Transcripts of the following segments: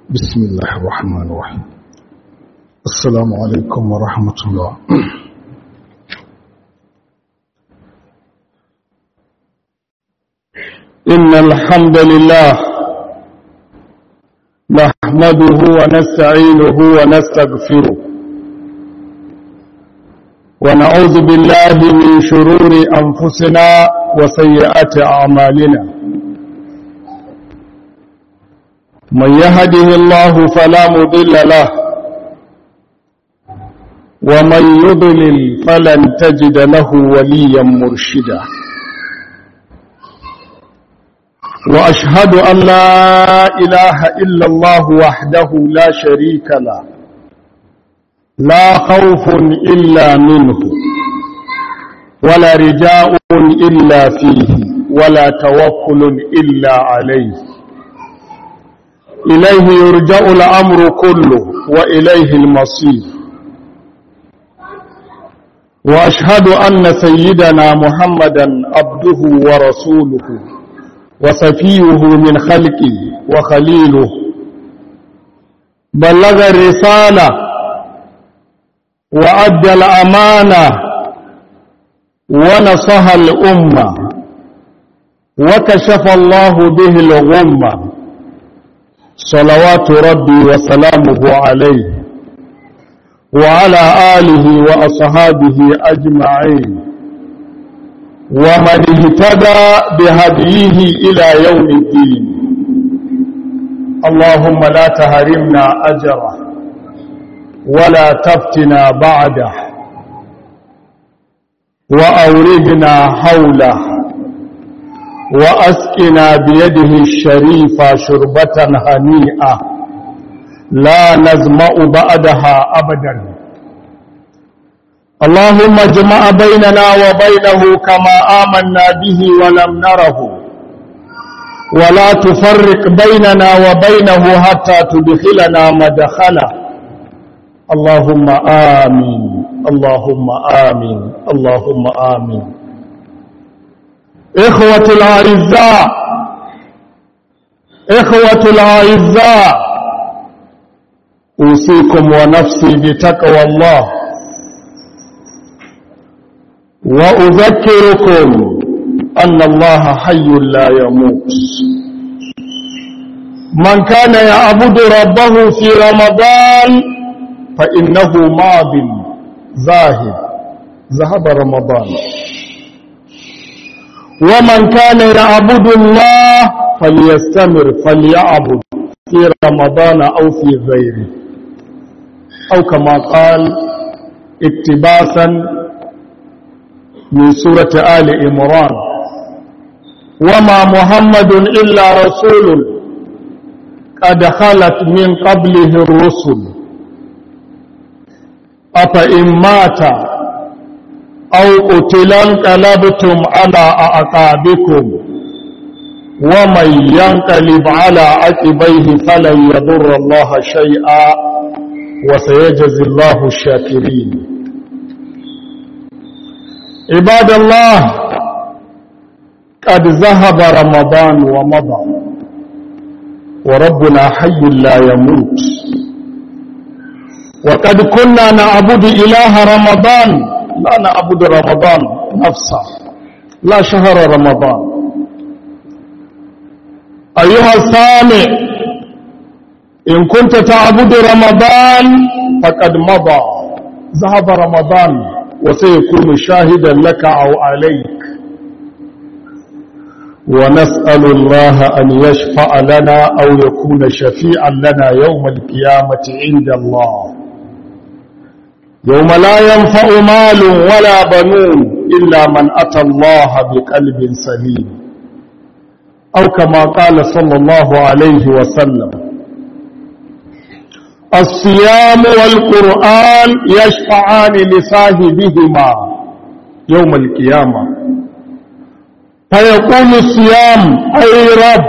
بسم الله الرحمن الرحيم السلام عليكم ورحمة الله إن الحمد لله نحمده ونستعينه ونستغفره ونعوذ بالله من شرور أنفسنا وسيئات أعمالنا من يهده الله فلا مضل له ومن يضلل فلن تجد له وليا مرشدا وأشهد أن لا إله إلا الله وحده لا شريك له لا خوف إلا منه ولا رجاء إلا فيه ولا توكل إلا عليه إليه يرجع الأمر كله وإليه المصير وأشهد أن سيدنا محمدا عبده ورسوله وصفيه من خلقه وخليله بلغ الرسالة وأدى الأمانة ونصح الأمة وكشف الله به الغمة صلوات ربي وسلامه عليه وعلى آله وأصحابه أجمعين ومن اهتدى بهديه إلى يوم الدين اللهم لا تهرمنا أجره ولا تفتنا بعده وأوردنا حوله وأسقنا بيده الشريفة شربة هنيئة لا نزمأ بعدها أبدا اللهم اجمع بيننا وبينه كما آمنا به ولم نره ولا تفرق بيننا وبينه حتى تدخلنا مدخله اللهم آمين اللهم آمين اللهم آمين إخوة الأعزاء إخوة الأعزاء أوصيكم ونفسي بتقوى الله وأذكركم أن الله حي لا يموت من كان يعبد ربه في رمضان فإنه ماض ذاهب ذهب رمضان ومن كان يعبد الله فليستمر فليعبد في رمضان أو في غيره أو كما قال اقتباسا من سورة آل إمران وما محمد إلا رسول قد خلت من قبله الرسل أفإن مات أو قتل انقلبتم على أعقابكم ومن ينقلب على عقبيه فلن يضر الله شيئا وسيجزي الله الشاكرين عباد الله قد ذهب رمضان ومضى وربنا حي لا يموت وقد كنا نعبد إله رمضان لا نعبد رمضان نفسه لا شهر رمضان أيها السامع إن كنت تعبد رمضان فقد مضى ذهب رمضان وسيكون شاهدا لك أو عليك ونسأل الله أن يشفع لنا أو يكون شفيعا لنا يوم القيامة عند الله يوم لا ينفع مال ولا بنون إلا من أتى الله بقلب سليم أو كما قال صلى الله عليه وسلم الصيام والقرآن يشفعان لصاحبهما يوم القيامة فيقول الصيام أي رب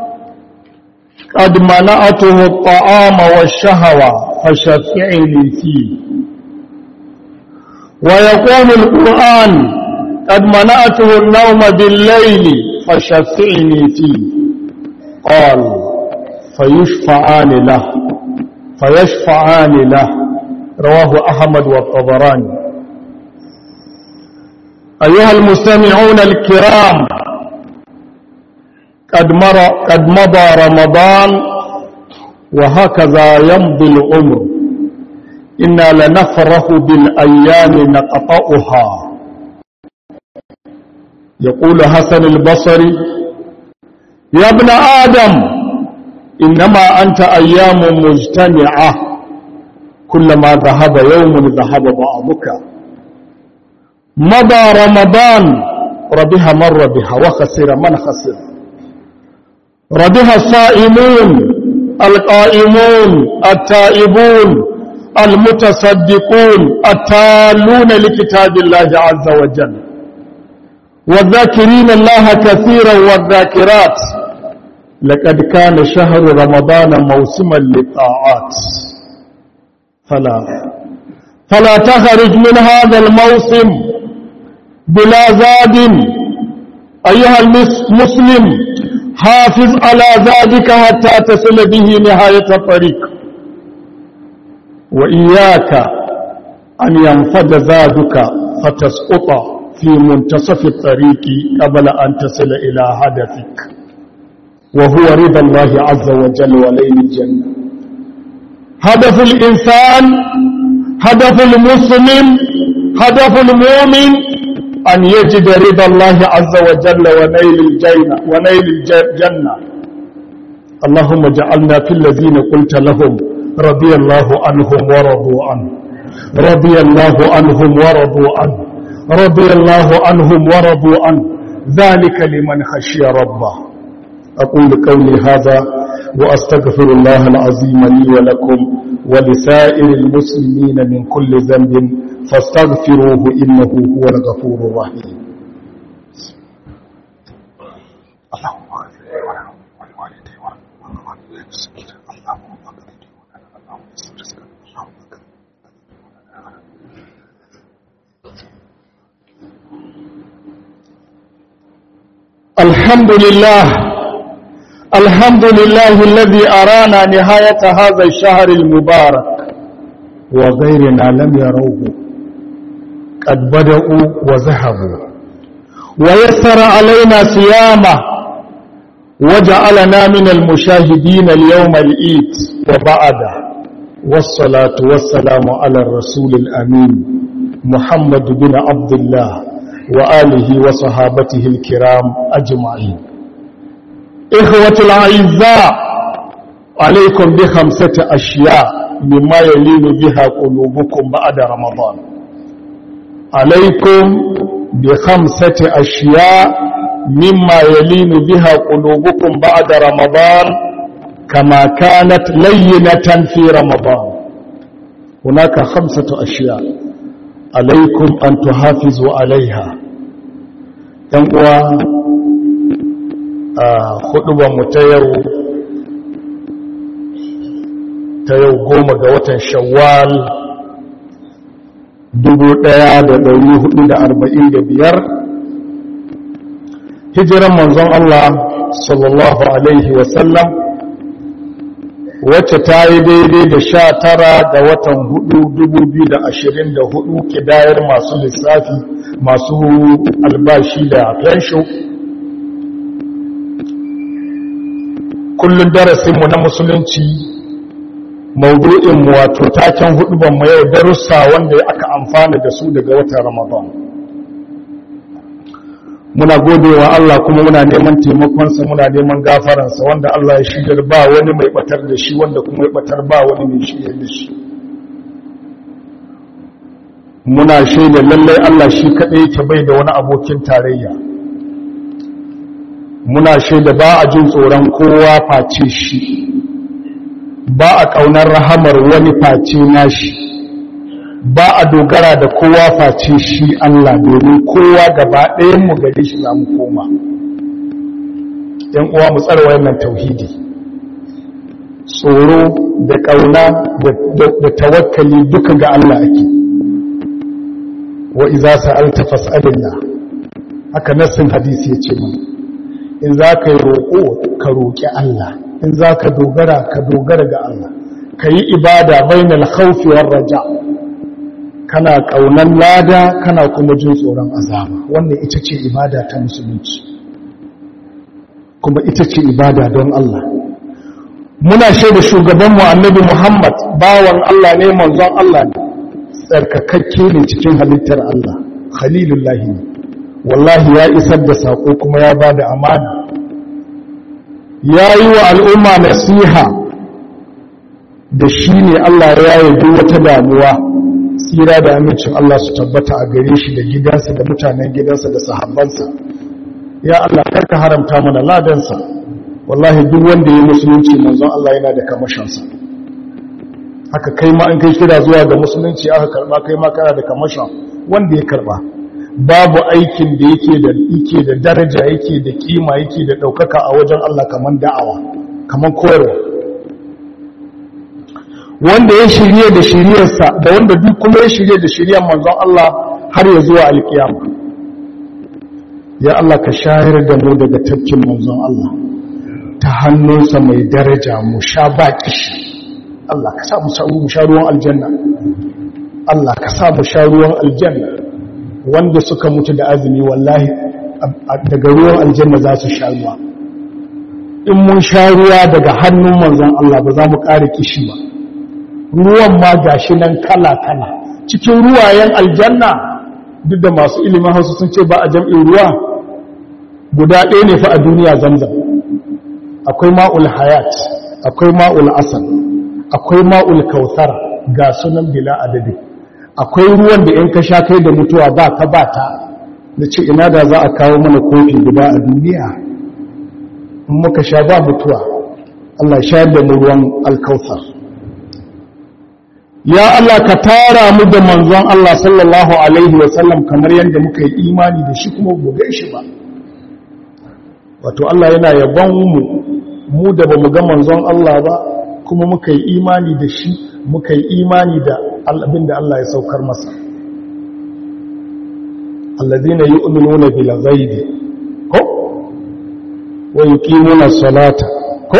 قد منعته الطعام والشهوة فشفعني فيه ويقول القرآن قد منعته النوم بالليل فشفعني فيه قال فيشفعان له فيشفعان له رواه أحمد والطبراني أيها المستمعون الكرام قد, مر قد مضى رمضان وهكذا يمضي العمر إنا لنفرح بالأيام نقطعها يقول حسن البصري يا ابن آدم إنما أنت أيام مجتمعة كلما ذهب يوم ذهب بعضك مضى رمضان ربها من ربها وخسر من خسر ربها الصائمون القائمون التائبون المتصدقون التالون لكتاب الله عز وجل والذاكرين الله كثيرا والذاكرات لقد كان شهر رمضان موسما للطاعات فلا فلا تخرج من هذا الموسم بلا زاد أيها المسلم حافظ على زادك حتى تصل به نهاية الطريق وإياك أن ينفد زادك فتسقط في منتصف الطريق قبل أن تصل إلى هدفك وهو رضا الله عز وجل وليل الجنة هدف الإنسان هدف المسلم هدف المؤمن أن يجد رضا الله عز وجل ونيل الجنة ونيل الجنة اللهم اجعلنا في الذين قلت لهم رضي الله عنهم ورضوا عنه رضي الله عنهم ورضوا عنه رضي الله عنهم ورضوا عنه ذلك لمن خشي ربه أقول قولي هذا وأستغفر الله العظيم لي ولكم ولسائر المسلمين من كل ذنب فاستغفروه إنه هو الغفور الرحيم اللهم اغفر لي ولوالدي ولوالدي اللهم اغفر لي اللهم يسر رزقنا اللهم اغفر الحمد لله الحمد لله الذي أرانا نهاية هذا الشهر المبارك وغيرنا لم يروه قد بدأوا وذهبوا ويسر علينا صيامه وجعلنا من المشاهدين اليوم الإيد وبعده والصلاة والسلام على الرسول الأمين محمد بن عبد الله وآله وصحابته الكرام أجمعين إخوة الأعزاء عليكم بخمسة أشياء مما يلين بها قلوبكم بعد رمضان عليكم بخمسة أشياء مما يلين بها قلوبكم بعد رمضان كما كانت لينة في رمضان هناك خمسة أشياء عليكم أن تحافظوا عليها ينقوى خطبة متير تيو قوم قوة شوال dubu ɗaya da ɗari hudu da arba'in da biyar hijiran manzon Allah sallallahu Alaihi wasallam wacce ta yi daidai da sha tara da watan hudu dubu biyu da ashirin da hudu kidayar masu lissafi masu albashi da fensho kullum darasinmu na musulunci maudu'inmu wato taken hudubanmu yau darussa wanda aka amfana da su daga watan ramadan muna godewa Allah kuma muna neman taimakonsa muna neman gafaransa wanda Allah ya shigar ba wani mai batar da shi wanda kuma ya batar ba wani mai shigar da shi muna shaida lallai Allah shi kaɗai yake bai da wani abokin tarayya muna shaida ba a jin tsoron kowa face shi ba a ƙaunar rahamar wani face nashi ba a dogara da kowa face shi Allah domin kowa gaba ɗayanmu gare shi za mu koma ‘yan uwa mu tsara wannan tauhidi tsoro da ƙauna da tawakkali duka ga Allah ake wa iza sa'alta fas'alillah haka nassin hadisi ya ce mana in za ka yi roƙo ka roƙi Allah in za ka dogara ka dogara ga Allah ka yi ibada bainal khawfi war raja kana kaunan lada kana kuma jin tsoron azaba wannan ita ce ibada ta musulunci kuma ita ce ibada don Allah muna shaida shugabanmu annabi Muhammad bawan Allah ne manzon Allah ne tsarkakakke ne cikin halittar Allah khalilullahi ne wallahi ya isar da sako kuma ya bada amana ya yi wa al'umma nasiha da shi ne Allah ya yi wata damuwa tsira da amincin Allah su tabbata a gare shi da gidansa da mutanen gidansa da sahabbansa ya Allah karka haramta mana ladansa wallahi duk wanda ya musulunci manzon Allah yana da kamashinsa haka kai ma an kai kira zuwa ga musulunci aka karba kai ma kana da kamashin wanda ya karba babu aikin da yake da yake da daraja yake da kima yake da daukaka a wajen Allah kaman da'awa kaman koyarwa wanda ya shirye da shiryarsa da wanda duk kuma ya shirye da shiryar manzon Allah har ya zuwa alkiyama ya Allah ka shayar da mu daga tafkin manzon Allah ta hannunsa mai daraja mu sha baki shi Allah ka sa mu sha ruwan aljanna Allah ka sa mu sha ruwan aljanna wanda suka mutu da azumi wallahi daga ruwan aljanna za su sha ruwa in mun sha ruwa daga hannun manzon Allah ba za mu ƙara kishi ba ruwan ma gashi nan kala-kala cikin ruwayen aljanna duk da masu ilimin hausa sun ce ba a jam'in ruwa guda ɗaya ne fa a duniya zamzam akwai ma'ul hayat akwai ma'ul asal akwai ma'ul kautar ga sunan bila adadi akwai ruwan da in ka sha kai da mutuwa ba ka ba ta da ce ina da za a kawo mana kofi guda a duniya in muka sha ba mutuwa Allah shayar da mu ruwan alkautar ya Allah ka tara mu da manzon Allah sallallahu alaihi wasallam kamar yadda muka yi imani da shi kuma bugai shi ba wato Allah yana yabon mu mu da bamu ga manzon Allah ba kuma muka yi imani da shi muka yi imani da abin da Allah ya saukar masa alladhina yu'minuna bil ghaibi ko wa yuqimuna salata ko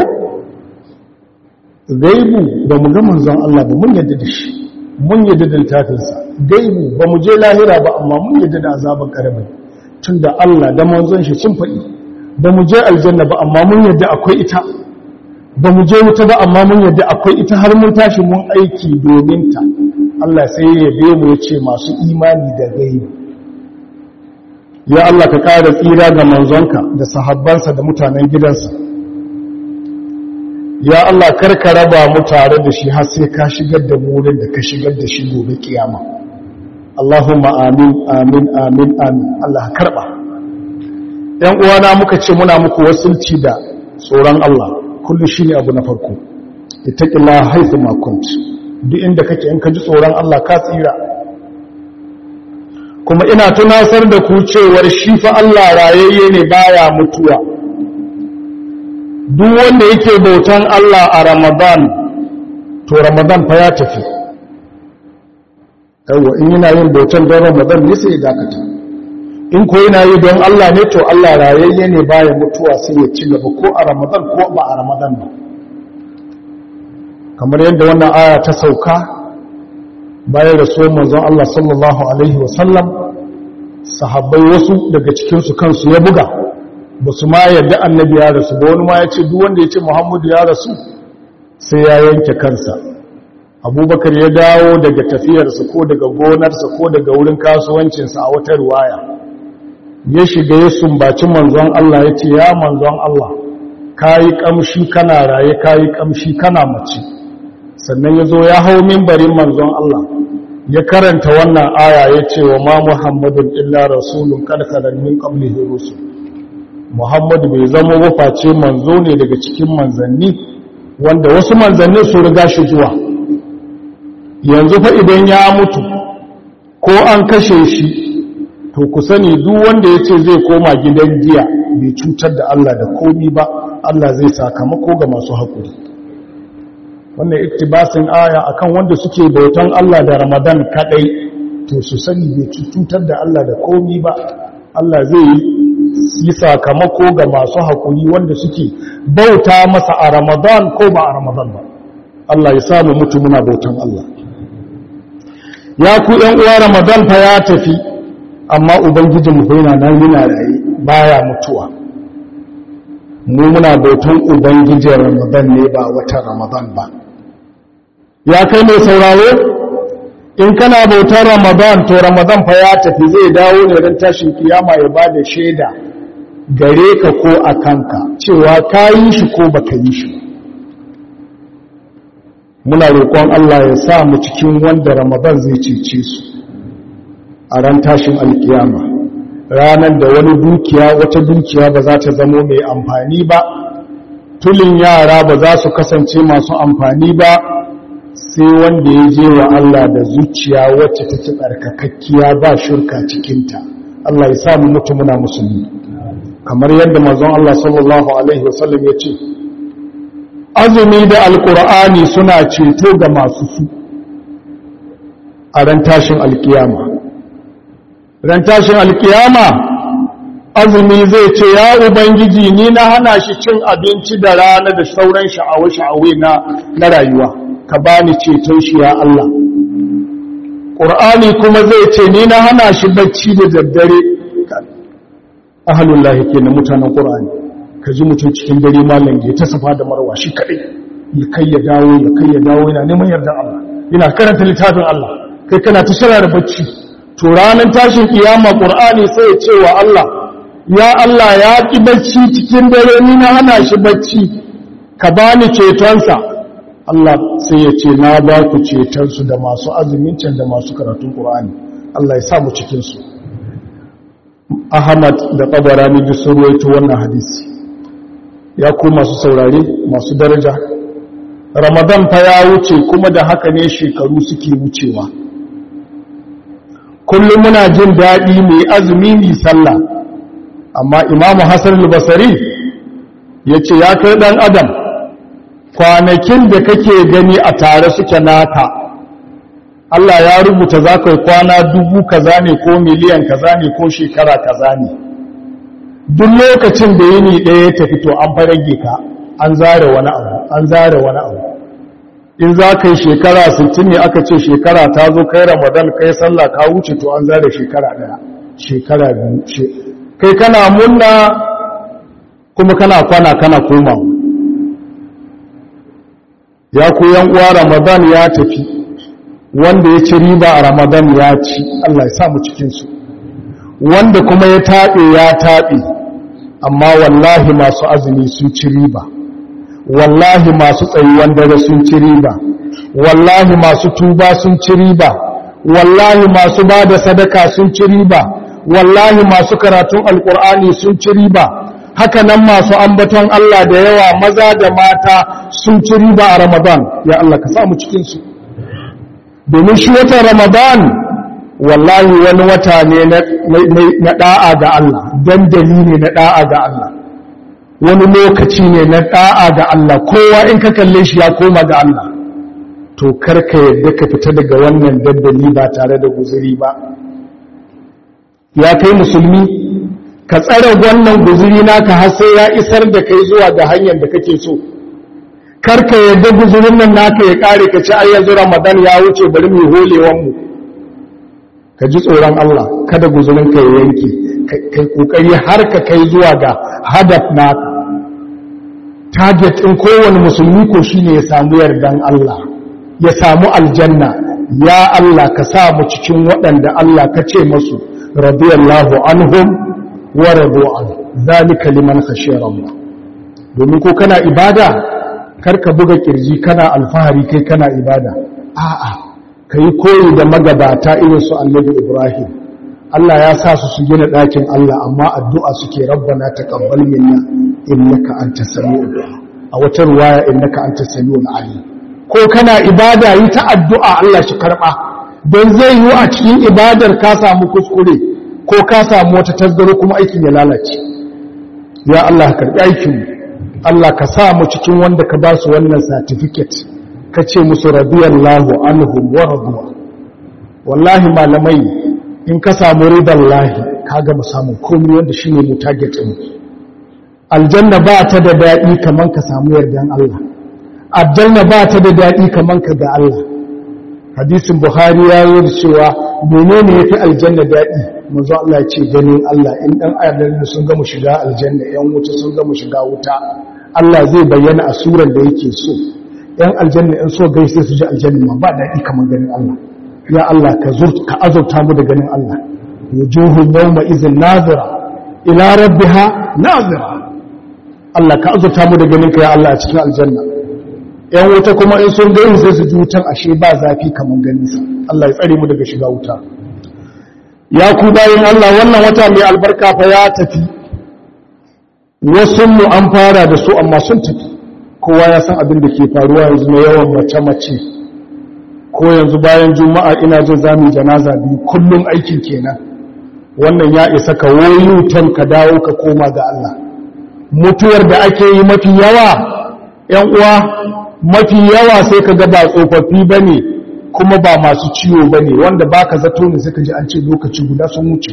gaibu ba mu ga manzon Allah ba mun yadda da shi mun yadda da littafinsa gaibu ba mu je lahira ba amma mun yadda da azaban karamin tunda Allah da manzon shi sun faɗi ba mu je aljanna ba amma mun yadda akwai ita ba mu je wuta ba amma mun yadda akwai ita har mun tashi mun aiki domin ta Allah sai ya yabe mu ya ce masu imani da gaibu ya Allah ka ƙara tsira ga manzonka da sahabbansa da mutanen gidansa ya Allah karka raba mu tare da shi har sai ka shigar da mu wurin da ka shigar da shi gobe kiyama Allahumma amin amin amin amin Allah karba ɗan uwana muka ce muna muku wasulci da tsoron Allah kullu shine abu na farko ittaqillaha haythu ma kunt duk inda kake in ka ji tsoron Allah ka tsira kuma ina tunasar da ku cewar shi fa Allah rayayye ne baya mutuwa duk wanda yake bautan Allah a Ramadan to Ramadan fa ya tafi yawa in yana yin bautan don Ramadan ne sai ya dakata in ko yana yi don Allah ne to Allah rayayye ne baya mutuwa sai ya ci gaba ko a Ramadan ko ba a Ramadan ba kamar yadda wannan aya ta sauka bayan rasuwar manzon Allah sallallahu alaihi wasallam sahabbai wasu daga cikinsu kansu ya buga ba su ma yadda annabi ya rasu ba wani ma ya ce duk wanda ya ce muhammadu ya rasu sai ya yanke kansa abubakar ya dawo daga tafiyarsa ko daga gonarsa ko daga wurin kasuwancinsa a wata ruwaya ya shiga ya sumbaci manzon Allah ya ce ya manzon Allah ka yi ƙamshi kana raye ka yi ƙamshi kana mace sannan ya zo ya hau mimbarin manzon Allah ya karanta wannan aya ya ce wa ma muhammadun illa rasulun karkarar min qablihi rusul muhammadu bai zama waface manzo ne daga cikin manzanni wanda wasu manzanni su riga shi zuwa yanzu fa idan ya mutu ko an kashe shi to ku sani duk wanda ya ce zai koma gidan jiya bai cutar da Allah da komi ba Allah zai sakamako ga masu haƙuri wannan iktibasin aya akan wanda suke bautan Allah da Ramadan kadai to su sani bai cutar da Allah da komi ba Allah zai yi sakamako ga masu haƙuri wanda suke bauta masa a ramadan ko ba a ramadan ba Allah ya samu mutu muna bautan Allah ya ku ‘yan uwa ramadan fa ya tafi amma ubangijin mu yana nan yana raye baya mutuwa mu muna bautan ubangijin ramadan ne ba wata ramadan ba ya kai mai sauraro in kana bautar ramadan to ramadan fa ya tafi zai dawo ne ran tashin kiyama ya bada shaida gare ka ko a kanka cewa ka yi shi ko baka yi shi muna roƙon Allah ya sa mu cikin wanda ramadan zai cece su a ran tashin alkiyama ranar da wani dukiya wata dukiya ba za ta zamo mai amfani ba tulin yara ba za su kasance masu amfani ba sai wanda ya je wa Allah da zuciya wacce take tsarkakakkiya ba shirka cikinta Allah ya samu mutu muna musulmi kamar yadda manzon Allah sallallahu alaihi wasallam ya ce azumi da alkur'ani suna ceto ga masu su a ran tashin alkiyama ran tashin alkiyama azumi zai ce ya ubangiji ni na hana shi cin abinci da rana da sauran sha'awa-sha'awe na rayuwa ka bani ceton shi ya Allah ƙur'ani kuma zai ce ni na hana shi bacci da daddare ahalullahi ke na mutanen ƙur'ani ka ji mutum cikin dare malam ya ta safa da marwa shi kaɗai ya kai ya dawo ya kai ya dawo yana neman yardan Allah yana karanta littafin Allah kai kana ta shara da bacci to ranar tashin kiyama ƙur'ani sai ya ce wa Allah ya Allah ya ƙi bacci cikin dare ni na hana shi bacci ka bani cetonsa Allah sai ya ce na ba ku cetonsu da masu azumin can da masu karatun ƙur'ani Allah ya sa mu cikinsu Ahmad da Tabarani duk sun rawaito wannan hadisi ya ku masu saurare masu daraja Ramadan fa ya wuce kuma da haka ne shekaru suke wucewa kullum muna jin daɗi mai azumi mai sallah amma Imam Hassan al-Basri yace ya kai dan adam kwanakin da kake gani a tare suke naka Allah ya rubuta za ka yi kwana dubu kaza ne ko miliyan kaza ne ko shekara kaza ne duk lokacin da yini ɗaya ya tafi to an farage ka an zare wani abu an zare wani abu in za ka yi shekara 60 ne aka ce shekara ta zo kai ramadan kai sallah ka wuce to an zare shekara ɗaya shekara biyu kai kana munna kuma kana kwana kana komawa ya koyan uwa ramadan ya tafi wanda ya ci riba a ramadan ya ci Allah ya samu cikinsu wanda kuma ya taɓe ya taɓe amma wallahi masu azumi sun ci riba wallahi masu tsayuwan dare sun ci riba wallahi masu tuba sun ci riba wallahi masu ba da sadaka sun ci riba wallahi masu karatun alkur'ani sun ci riba haka nan masu ambaton Allah da yawa maza da mata sun ci riba a Ramadan ya Allah ka samu cikinsu domin shi watan Ramadan wallahi wani wata ne na da'a ga Allah dandali ne na da'a ga Allah wani lokaci ne na da'a ga Allah kowa in ka kalle shi ya koma ga Allah to karka yadda ka fita daga wannan dandali ba tare da guzuri ba ya kai musulmi ka tsare wannan guzuri naka har sai ya isar da kai zuwa ga hanyar da kake so karka yadda guzurin nan naka ya kare ka ci ai yanzu Ramadan ya wuce bari mu holewan mu ka ji tsoron Allah kada guzurin ka ya yanke kai kokari har ka kai zuwa ga hadaf naka target din kowane musulmi ko shine ya samu yardan Allah ya samu aljanna ya Allah ka sa mu cikin waɗanda Allah ka ce masu radiyallahu anhum waradu an zalika liman khashiya Allah domin ko kana ibada karka buga kirji kana alfahari kai kana ibada a'a kai koyi da magabata irin su Annabi Ibrahim Allah ya sa su su gina ɗakin Allah amma addu'a suke rabbana taqabbal minna innaka antas samiul du'a a wata ruwaya innaka antas samiul alim ko kana ibada yi ta addu'a Allah shi karba don zai yi a cikin ibadar ka samu kuskure ko ka samu wata tasgaro kuma aikin ya lalace ya Allah ka karbi aikin Allah ka sa mu cikin wanda ka ba su wannan certificate ka ce musu radiyallahu anhum wa radu wallahi malamai in ka samu ridallahi ka gama samun komai wanda shine mu target din aljanna ba ta da daɗi kaman ka samu yardan Allah aljanna ba ta da daɗi kaman ka ga Allah hadisin buhari ya yi cewa menene yafi aljanna daɗi manzo Allah ya ce ganin Allah in dan aljanna sun gama shiga aljanna yan wuta sun gama shiga wuta Allah zai bayyana a suran da yake so yan aljanna in so gaishe su ji aljanna ma ba daɗi kaman ganin Allah ya Allah ka zur ka azurta mu da ganin Allah wujuhun yawma izin nazira ila rabbiha nazira Allah ka azurta mu da ganin ka ya Allah a cikin aljanna yan wuta kuma in sun gani sai su ji wutan ashe ba zafi kaman ganin sa Allah ya tsare mu daga shiga wuta ya ku bayin Allah wannan wata mai albarka fa ya tafi wasu mu an fara da su amma sun tafi kowa ya san abin da ke faruwa yanzu na yawan mace-mace ko yanzu bayan juma'a ina jin zami janaza biyu kullum aikin kenan wannan ya isa ka woyutan ka dawo ka koma ga Allah mutuwar da ake yi mafi yawa ‘yan uwa mafi yawa sai ka ga ba tsofaffi ba ne kuma ba masu ciwo ba ne wanda ba ka zato ne suka ji an ce lokaci guda sun wuce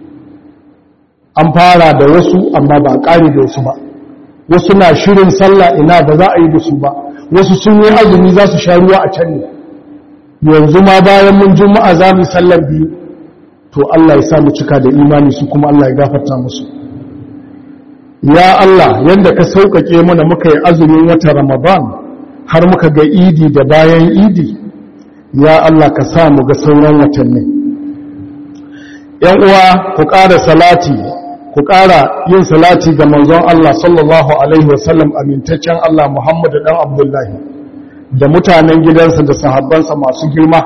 an fara da wasu amma ba a ƙare da wasu ba wasu na shirin sallah ina ba za a yi da su ba wasu sun yi azumi za su sha ruwa a can ne yanzu ma bayan mun juma'a za mu sallar biyu to Allah ya sa mu cika da imani su kuma Allah ya gafarta musu ya Allah yanda ka sauƙaƙe mana muka yi azumin wata Ramadan har muka ga idi da bayan idi ya Allah ka sa mu ga sauran watanni yan uwa ku ƙara salati ku ƙara yin salati ga manzon Allah sallallahu alaihi wasallam amintaccen Allah Muhammad dan Abdullahi da mutanen gidansa da sahabbansa masu girma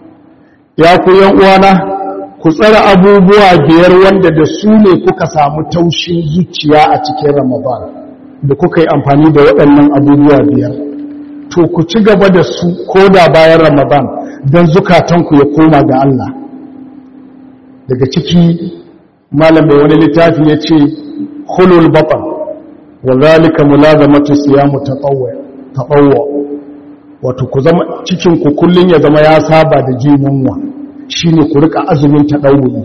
ya ku yan uwana ku tsara abubuwa biyar wanda da su ne kuka samu taushin zuciya a cikin Ramadan da kuka yi amfani da waɗannan abubuwa biyar to ku ci gaba da su ko da bayan Ramadan don zukatanku ya koma ga Allah daga ciki malam mai wani littafi ya ce hulul baɓar wa zalika mulazamatu siyamu taɓawwa wato ku zama cikin ku kullun ya zama ya saba da jin yunwa shine ku rika azumin taɗawuyi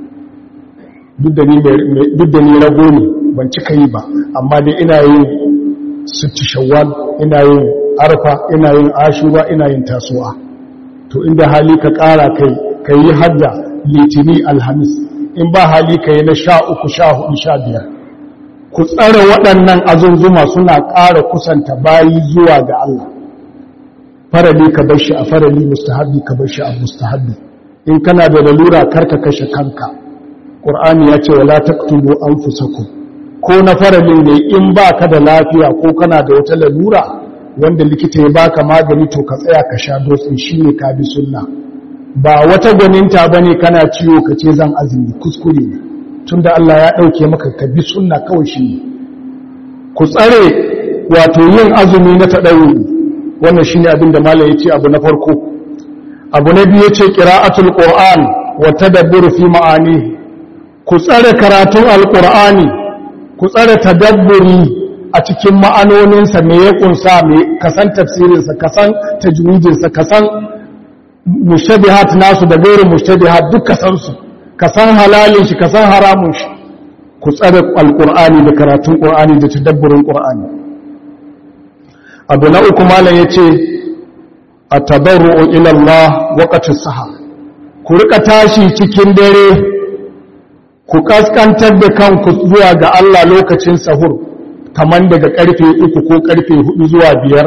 duk da ni duk da ni rago ne ban cika yi ba amma dai ina yin sitti shawwal ina yin arfa ina yin ashura ina yin tasuwa to inda hali ka ƙara kai kai yi hadda litini alhamis in ba hali ka yi na sha uku sha hudu sha biyar ku tsara waɗannan azunzuma suna ƙara kusanta bayi zuwa ga Allah farali ka bar shi a farali mustahabbi ka bar shi a mustahabbi in kana da lalura karka kashe kanka qur'ani ya ce wala taqtulu anfusakum ko na faralin ne in baka da lafiya ko kana da wata lalura wanda likita ya baka magani to ka tsaya ka sha dotsin shine ka bi sunna ba wata gwaninta bane kana ciwo ka ce zan azumi kuskure ne tunda Allah ya dauke maka ka bi sunna kawai shi ku tsare wato yin azumi na tadawuri wannan shine abin da malam yace abu na farko abu na biyu yace qira'atul qur'an wa tadabbur fi ma'ani ku tsare karatun alqur'ani ku tsare tadabburi a cikin ma'anoninsa me ya kunsa me kasan tafsirinsa kasan tajwidinsa kasan mushtabihat nasu da gairu mushtabihat duk kasan su kasan halalin shi kasan haramun shi ku tsare alqur'ani da karatun qur'ani da tadabburin qur'ani abu na uku malam ya ce a tabarru'u ilallah waƙacin saha ku rika tashi cikin dare ku kaskantar da kanku zuwa ga Allah lokacin sahur kamar daga karfe uku ko karfe hudu zuwa biyar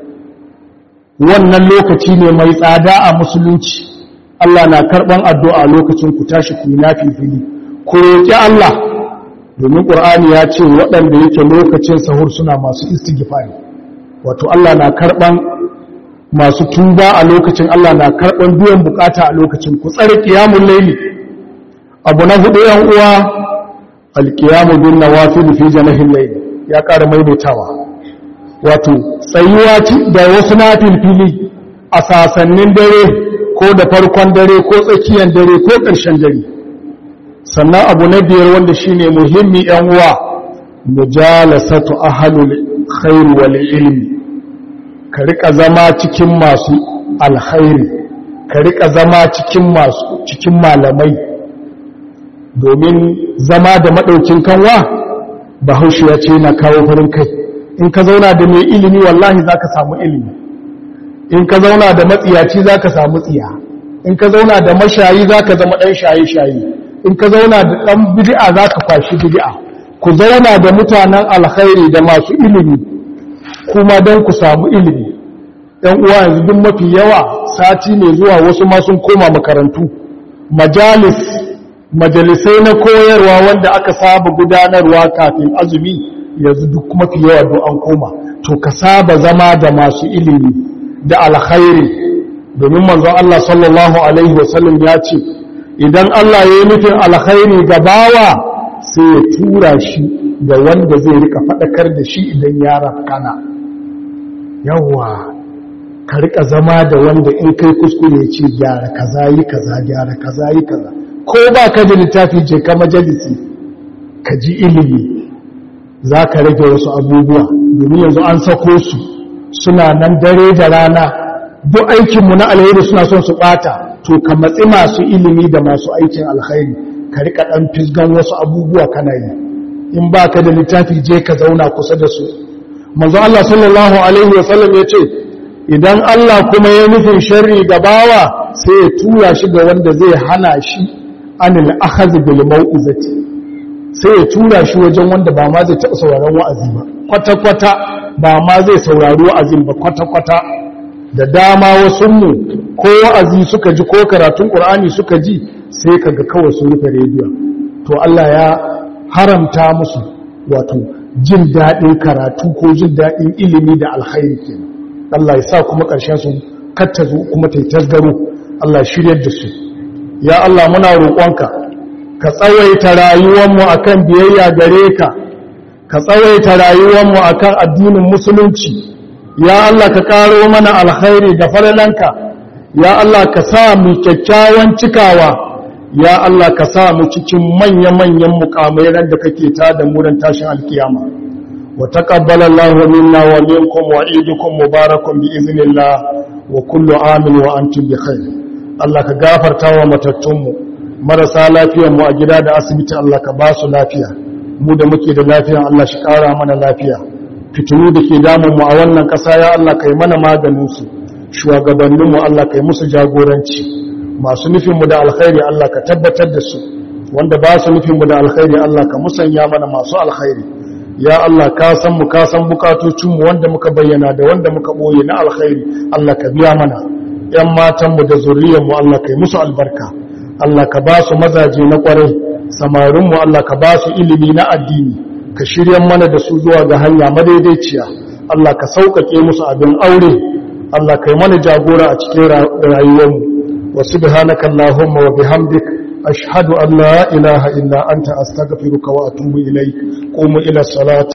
wannan lokaci ne mai tsada a musulunci Allah na karɓan addu'a lokacin ku tashi ku yi nafi fili ku roƙi Allah domin ƙur'ani ya ce waɗanda yake lokacin sahur suna masu istighfari wato Allah na karɓan masu tuba a lokacin Allah na karɓan biyan bukata a lokacin ku tsare kiyamun laili abu na hudu yan uwa alkiyamu bin nawafil fi janahin laili ya ƙara maimaitawa wato tsayuwa da wasu nafil fili a sasannin dare ko da farkon dare ko tsakiyar dare ko ƙarshen dare sannan abu na biyar wanda shine muhimmi yan uwa mujalasatu ahlul khair wal ilmi ka rika zama cikin masu alkhairi ka rika zama cikin masu cikin malamai domin zama da maɗaukin kanwa bahaushe ya ce yana kawo farin kai in ka zauna da mai ilimi wallahi za ka samu ilimi in ka zauna da matsiyaci za ka samu tsiya in ka zauna da mashayi za ka zama ɗan shaye-shaye in ka zauna da ɗan bid'a za ka kwashi bid'a ku zauna da mutanen alkhairi da masu ilimi kuma don ku samu ilimi ɗan uwa yanzu duk mafi yawa sati mai zuwa wasu ma sun koma makarantu majalis majalisai na koyarwa wanda aka saba gudanarwa kafin azumi yanzu duk mafi yawa don an koma to ka saba zama da masu ilimi da alkhairi domin manzon Allah sallallahu alaihi wasallam ya ce idan Allah ya yi nufin alkhairi ga bawa sai ya tura shi ga wanda zai rika faɗakar da shi idan ya rafkana yawa ka rika zama da wanda in kai kuskure ya ce gyara kaza yi kaza gyara kaza yi kaza ko ba ka da littafi je ka majalisi ka ji ilimi za ka rage wasu abubuwa domin yanzu an sako su suna nan dare da rana duk aikinmu na alheri suna son su bata to ka matsi masu ilimi da masu aikin alkhairi ka rika ɗan fisgan wasu abubuwa kana yi in ba ka da littafi je ka zauna kusa da su manzo Allah sallallahu alaihi wasallam ya ce idan Allah kuma ya nufin sharri ga bawa sai ya tura shi ga wanda zai hana shi anil akhadh bil mau'izati sai ya tura shi wajen wanda ba ma zai taɓa sauraron wa'azi ba kwata kwata ba ma zai saurari wa'azin ba kwata kwata da dama wasu mu ko wa'azi suka ji ko karatun qur'ani suka ji sai kaga kawai sun rufe rediyo to Allah ya haramta musu wato jin daɗin karatu ko jin daɗin ilimi da alkhairi kenan Allah ya sa kuma ƙarshen su kattazo kuma ta yi tasgaro Allah shiryar da su ya Allah muna roƙonka ka tsawaita rayuwarmu akan biyayya gare ka ka tsawaita rayuwarmu akan addinin musulunci ya Allah ka ƙaro mana alkhairi da falalanka ya Allah ka sa mu kyakkyawan cikawa ya Allah ka sa mu cikin manya-manyan mukamai ran da kake ta da muran tashin alkiyama wa taqabbala Allahu minna wa minkum wa idukum mubarakun bi iznillah wa kullu amin wa antum bi khair Allah ka gafarta wa matattunmu marasa lafiyar mu a gida da asibiti Allah ka ba su lafiya mu da muke da lafiya Allah shi kara mana lafiya fitinu da ke damun mu a wannan ƙasa ya Allah kai mana maganin su shugabanninmu Allah kai musu jagoranci masu nufinmu da alkhairi Allah ka tabbatar da su wanda ba su nufinmu da alkhairi Allah ka musanya mana masu alkhairi ya Allah ka san mu ka san bukatocinmu wanda muka bayyana da wanda muka boye na alkhairi Allah ka biya mana ƴan matanmu da zuriyarmu Allah kai musu albarka Allah ka ba su mazaje na kwarai samarinmu Allah ka ba su ilimi na addini ka shirya mana da su zuwa ga hanya madaidaiciya Allah ka sauƙaƙe musu abin aure Allah kai mana jagora a cikin rayuwarmu وسبحانك اللهم وبحمدك أشهد أن لا إله إلا أنت أستغفرك وأتوب إليك قوموا إلى الصلاة